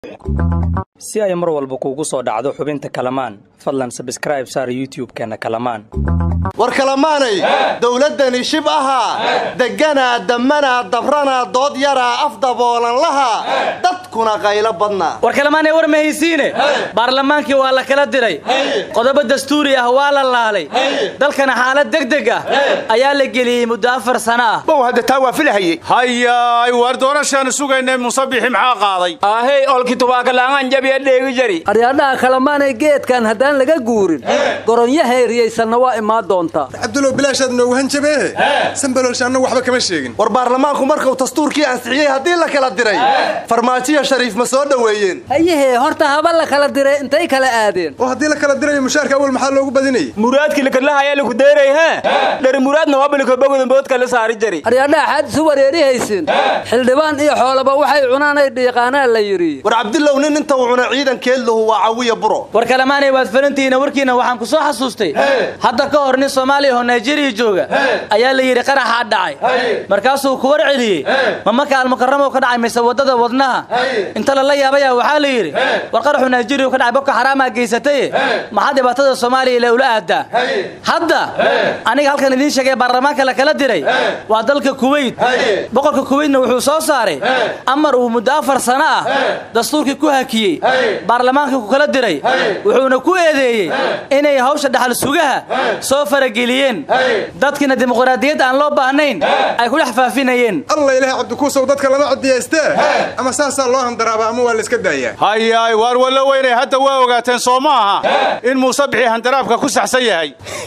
si ay mar walba kuugu soo dhacdo xubinta kalamaan fadlan sabskraib saar youtub-keenna kalamaan war kalamaanay dowladdani shib ahaa degganaa dammanaa dabranaa dood yaraa af daboolan lahaa dadkuna qaylo badnaa war kalamaanay war mahaysiine baarlamaankii waa la kala diray qodobo dastuuri ah waa la laalay dalkana xaalad degdeg ah ayaa la geliyey muddo afar sano ah bow hadda taa waa filahayey hayaay waar doorashaanu sugaynay musabixi maxaa qaaday ahey olki tubaakalaangan jabiya dheegi jari aryaadhaha kalamaanay geedkan haddaan laga guurin goronyo heeriyaysanna waa imaan doontaa cabdulow bilaashaad noogu hanjabeehe sanbalolsha annagu waxba kama sheegin war baarlamaanku markuu dastuurkii ansixiyey haddii la kala diray farmaajiya shariif ma soo dhoweeyeen hayahee horta haba la kala diray intay kala aadeen oo haddii la kala dirayo mushaarka awal maxaa loogu badinayay muraadki lakadlahayaa laku deeray ha dhari muraadna wabalikobogodanboodka la saari jari aryaadhaha xaad isu wareerihaysin xildhibaan iyo xoolaba waxay cunaanay dhiiqaanaa la yidhi war cabdilow nin inta uu cuna ciidankeedluhu waa cawiya buro war kalamaanay waad falantihiina warkiina waxaan ku soo xasuustay hadda ka hor nin soomaaliya oo nigeriya jooga ayaa la yidhi qaraxaa dhacay markaasuu ku war celiyey ma maka almukaramo ka dhacay mise waddada wadnaha inta lala yaabaya waxaa la yidhi war qaraxu nigeriya ka dhacay boko xaraamaa geysataye maxaa dhibaatada soomaaliya ila ula aadaa hadda aniga halkan idiin sheegay baarlamaanka la kala diray waa dalka kuweyt boqorka kuweytna wuxuu soo saaray amar uu muddo afar sano ah dastuurkii ku hakiyey baarlamaankii ku kala diray wuxuuna ku eedeeyey inay hawsha dhaxal sugaha soo farageliyeen dadkiina dimuqraadiyad aan loo baahnayn ay ku dhex faafinayeen alla ilaah cabdikuusow dadka lama codiyaystee ama saasaa loo handaraaba ama waa layska daayaa hayaay waar walla weynay hadda waa ogaateen soo ma aha in muusabixii handaraabka ku saxsan yahay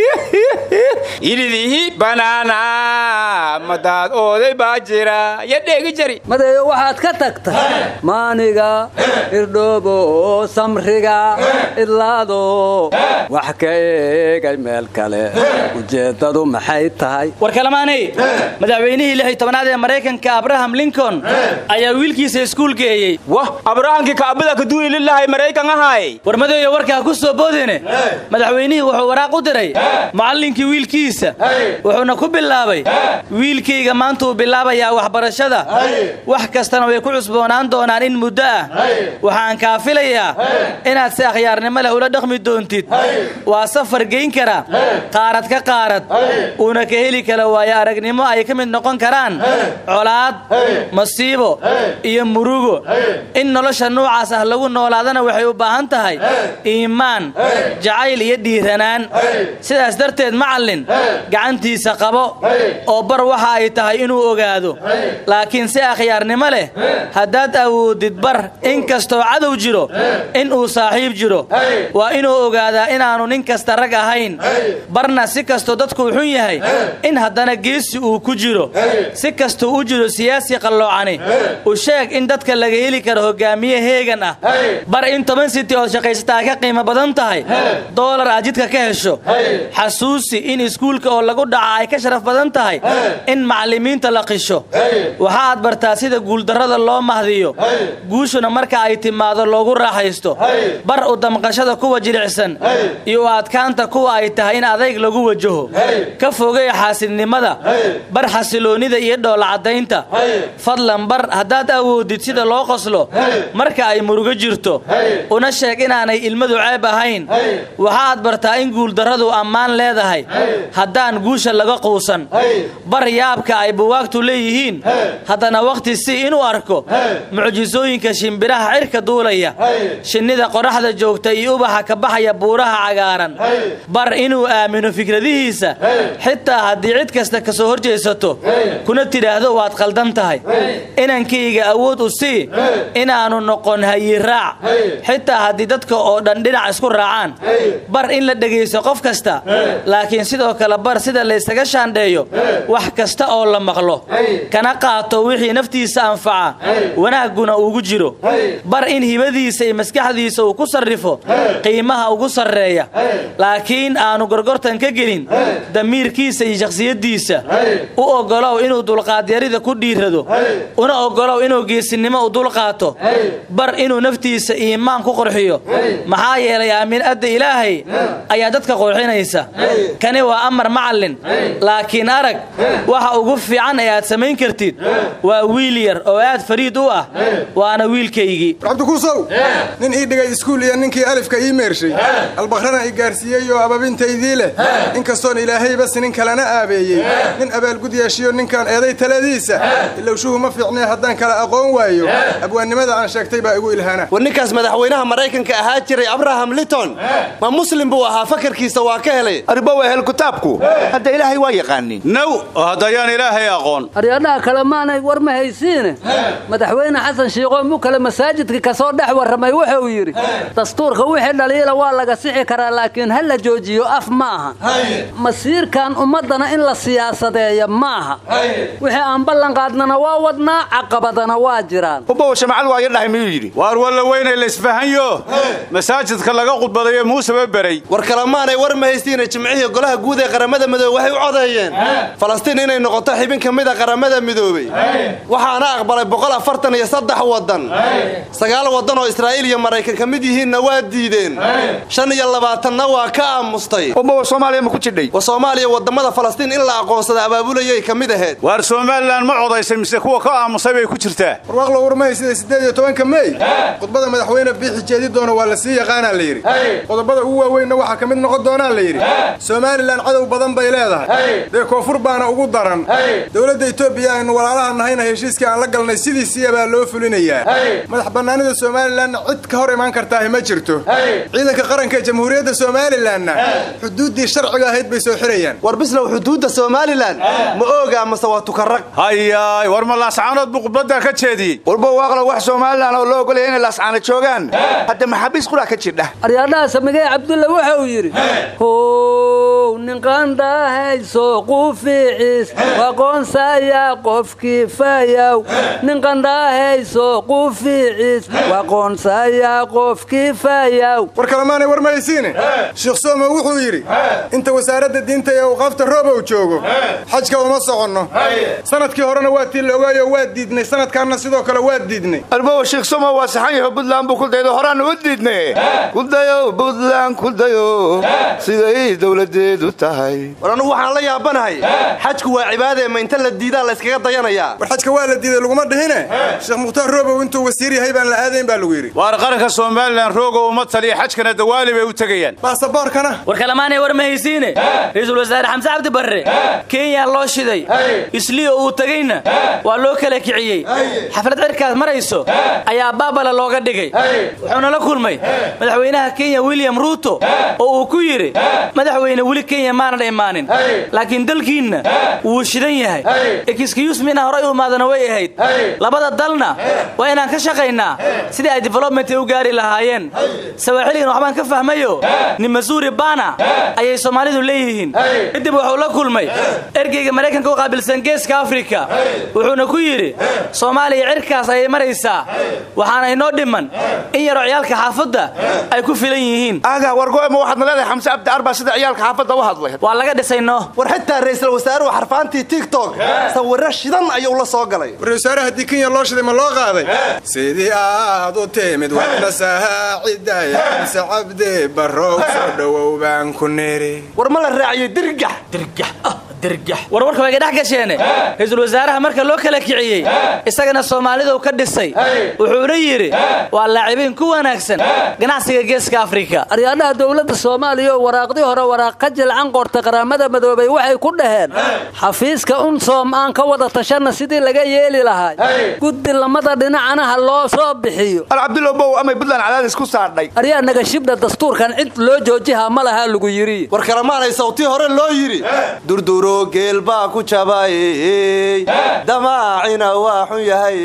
yidhidihi banaana madaad ooday baa jira ya dheegi jari madeeyo waxaad ka tagta maaniga irdhoobo samriga idlaado wax ka eegay meel kale ujeeddadu maxay tahay war kalamaanay madaxweynihii lix iyo tobanaad ee maraykanka abraham lincoln ayaa wiilkiisa iskuul geeyey wah abrahankii kaabada kaduuli lilahay maraykan ahaay war madeeyo warkaa ku soo boodine madaxweynihii wuxuu waraaq u diray mucallinkii wiilkiisa wuxuuna ku bilaabay wiilkayga maantuu bilaabayaa waxbarashada wax kastana way ku cusboonaan doonaan in muddo ah waxaan kaa filayaa inaad si akhyaarnimo leh ula dhaqmi doontid waa safar geyn kara qaarad ka qaarad uuna ka heli kara waayo aragnimo ay ka mid noqon karaan colaad masiibo iyo murugo in nolosha nuucaas ah lagu noolaadana waxay u baahan tahay iimaan jacayl iyo dhiiranaan sidaas darteed macallin gacantiisa qabo oo bar waxa ay tahay inuu ogaado laakiin si akhyaarnimo leh haddaad awoodid bar in kastoo cadow jiro in uu saaxiib jiro waa inuu ogaadaa inaannu nin kasta rag ahayn barna si kastoo dadkuu xun yahay in haddana geesi uu ku jiro si kastuu u jiro siyaasi qalloocani u sheeg in dadka laga heli karo hogaamiye heegan ah bar in toban siti ood shaqaysataa ka qiimo badan tahay doolar aad jidka ka hesho xasuusi in iskuulka oo lagu dhaca ay ka sharaf badan tahay in macallimiinta la qisho waxaad bartaa sida guuldarrada loo mahdiyo guushuna marka ay timaado loogu raaxaysto bar u damqashada kuwa jilicsan iyo u adkaanta kuwa ay tahay in adayg lagu wajaho ka fogey xaasidnimada bar xasiloonnida iyo dhoolacaddaynta fadlan bar haddaad awoodid sida loo qoslo marka ay murugo jirto una sheeg inaanay ilmadu ceeb ahayn waxaad bartaa in guuldarradu ammaan leedahay haddaan guusha laga quusan bar yaabka ay buwaagtu leeyihiin haddana wakhti si inuu arko mucjisooyinka shimbiraha cirka duulaya shinnida qoraxda joogta iyo ubaxa ka baxaya buuraha cagaaran bar inuu aamino fikradihiisa xitaa haddii cid kasta ka soo horjeesato kuna tidhaahdo waad qaldan tahay inankayga awood u sii inaannu noqon hayiraac xitaa haddii dadka oo dhan dhinac isku raacaan bar in la dhegaysto qof kasta laakiin sidoo kale bar sida laysaga shaandheeyo wax kasta oo la maqlo kana qaato wixii naftiisa anfaca wanaagguna ugu jiro bar in hibadiisa iyo maskaxdiisa uu ku sarrifo qiimaha ugu sarreeya laakiin aanu gorgortan ka gelin damiirkiisa iyo shakhsiyaddiisa u oggolow inuu dulqaadyarida ku dhiirado una oggolow inuu geesinimo u dulqaato bar inuu naftiisa iimaan ku qorxiyo maxaa yeelay aamin adda ilaahay ayaa dadka qorxinaysa kani waa amar macallin laakiin arag waxa ugu fiican ee aad samayn kartid waa wiil yar oo aad fariid u ah waana wiilkaygii cabdikuusow ow nin ii dhigay iskuul iyo ninkii alifka ii meershay albakrana i gaarsiiyey oo ababintaydii leh inkastoon ilaahayba sinin kalena aabeeyey nin abaalgud yeeshiyo ninkaan eeday taladiisa ilowshuhu ma fiicnee haddaan kala aqoon waayo abwaannimada aan sheegtay baa igu ilhaana war ninkaas madaxweynaha maraykanka ahaa jiray abraham liton ma muslim buu ahaa fakarkiisa waa ka helay arriba waa hel kitaabku hadda ilaahay waa yaqaanin naw oo haddayaan ilaahay aqoon aryadhaha kale maanay war ma haysiine madaxweyne xasan shiiqoo mu kale masaajidka ka soo dhex warramay wuxuu yidhi dastuurka wixii dhaliila waa laga sixi karaa laakiin ha la joojiyo af ma aha masiirkan ummaddana in la siyaasadeeya maaha wixii aan ballanqaadnana waa wadnaa caqabadana waa jiraan ubbow shamacad waa yadhahay miyuu yidhi waar walla weynay laysfahanyo masaajidka laga khudbadayo muuseba beray war kalemaanay war ma haystiina jimcihii golaha guud ee qaramada midoobey waxay u codeeyeen falastiin inay noqoto xibin ka mid a qaramada midoobey waxaana aqbalay boqol afartan iyo saddex waddan sagaal waddan oo israa'iil iyo maraykan ka mid yihiinna waa diideen shan iyo labaatanna waa ka aamustay ubbow soomaaliya ma ku jidhay wa soomaaliya waddamada falastiin in la aqoonsada abaabulayay ka mid ahayd waar somalilan ma codaysay mise kuwa ka aamusay bay ku jirtaa warwaaqlo warmahay sida siddeed iyo tobanka mey khudbada madaxweyne biixi jeedi doona waa la sii yaqaanaa la yidhi qodobada ugu waaweynna waxaa ka mid noqon doonaa la yidhi somalilan cadow badan bay leedahay dee koonfur baana ugu daran dowladda etoobiya aynu walaalaha nahayna heshiiskii aan la galnay sidiisiya baa loo fulinayaa madax bannaanida somalilanna cid ka hor imaan kartaahi ma jirto ciidanka qaranka jamhuuriyadda somalilanna xuduuddii sharciga ahayd bay soo xirayaan war bislow xuduudda somalilan ma oogaa mase waa tukarrag hayaay war ma laascaanood buu khudbaddaa ka jeediyey walba waaqla wax somalilan oo loo ogolaya inay laascaana joogaan hadda maxaabiis qulaa ka jirdha aryadhaha samigey cabdulla wuxuu yidhi how ninqandhahayso qufiicis waqoonsayaa qofkii fayow ninqandhahayso qufiicis waqoonsayaa qofkii fayow war kalemaanay war ma haysiine sheekh sooma wuxuu yidhi inta wasaaradda diinta ee awqaafta roobow joogo xajka uma soconno sanadkii horena waa tii la ogaayo waa diidnay sanadkaanna sidoo kale waa diidnay albowa sheekh somo waa saxan yaho buntland buu ku daydo horaanna u diidne ku dayo buntland ku dayo siday dowladeedu tahay war anugu waxaan la yaabanahay xajku waa cibaadee ma inta la diidaa la yskaga dayanayaa war xajka waa la diiday laguma dhihine sheekh mukhtaar roobow intuu wasiir yahay baan la aadayn baa lagu yidhi waar qaranka somalilan roogo uma taliya xajkana dawaali bay u tegayaan baasaboorkana war kalamaanay war ma haysiine ra-iisul wasaare xamse cabdi barre kenya loo shiday isliyo uu tegeyna waa loo kala kiciyey xaflad cirkaas marayso ayaa baabala looga dhigay wuxuuna la kulmay madaxweynaha kenya william ruuto oo uu ku yidhi madaxweyne weli kenya maanan imaanin laakiin dalkiinna wuu shidan yahay ekiskiyusmi inaan horay u imaadana way ahayd labada dalna waa inaan ka shaqaynaa sidii ay development u gaari lahaayeen sawaaxiligan waxbaan ka fahmayo nin masuuri bana ayay soomaalidu leeyihiin kadib wuxuu la kulmay ergeyga maraykanka u qaabilsan geeska afrika wuxuuna ku yidhi soomaaliya cirkaas ayay maraysaa waxaana inoo dhiman in yaroo ciyaalka xaafadda ay ku filan yihiin aga wargoema waxaadna leedahay xamse abdi arba sida ciyaalka xaafadda u hadlay waa laga dhisayno war xitaa ra'iisul wasaaruhu xarfaantii tiktok sawirro shidan ayuu la soo galay war wasaare haddii kenya loo shiday ma loo qaaday sidii aad u timid waxna saacidaya xamse cabdi barrow soo dhowow baan ku niri war ma la raaciyey dirgax dirgax ah dirgax warwarka waa iga dhex gasheene ra-iisul wasaaraha marka loo kala kiciyey isagana soomaalidu ka dhisay wuxuuna yidhi waa laacibiin ku wanaagsan ganacsiga geeska afrika aryadhaha dowladda soomaaliya oo waraaqdii hore waraaq ka jilcan qorta qaramada madoobay waxay ku dhaheen xafiiska unsoom aan ka wada tashanna sidii laga yeeli lahay guddi lamada dhinacana ha loo soo bixiyo al cabdulla bow amay buntland cadaadis ku saadhay aryaa nagashibdha dastuurkan cid loo joojihaa ma lahaa lagu yidhi war kalemaanay sawtii hore loo yidhi durduro geel baa ku jabayey damaacina waa xun yahay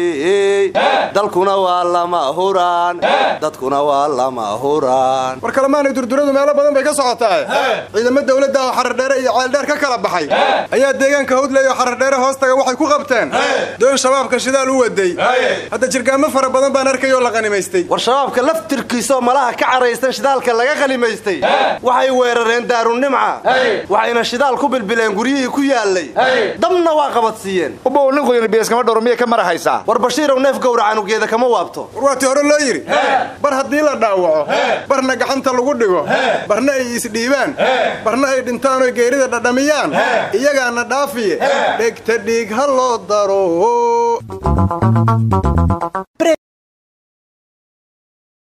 dalkuna waa lama huraan dadkuna waa lama huraan war kalemaanay durduradu meelo badan bay ka socotaa ciidamo dowladda oo xarardheere iyo ceeldheer ka kala baxay ayaa deegaanka hawdley oo xarardheere hoostaga waxay ku qabteen doon shabaabka shidaal u waday hadda jirgaamo fara badan baan arkay oo la qanimaystay war shabaabka laftirkiisaoo malaha ka caraysan shidaalka laga qalimaystay waxay weerareen daarunimca waxayna shidaal ku bilbileen guryihii ku yaalay dabna waa qabadsiiyeen ubow ninkuyna biyaskama dhowro miyay ka mara haysaa war bashiirow neef gowracanugeeda kama waabto war waatii hore loo yidhi bar haddii la dhaawaco barna gacanta lagu dhigo barna ay isdhiibaan barna ay dhintaan oy geerida dhadhamiyaan iyagaana dhaafiye dhegta dhiig ha loo daro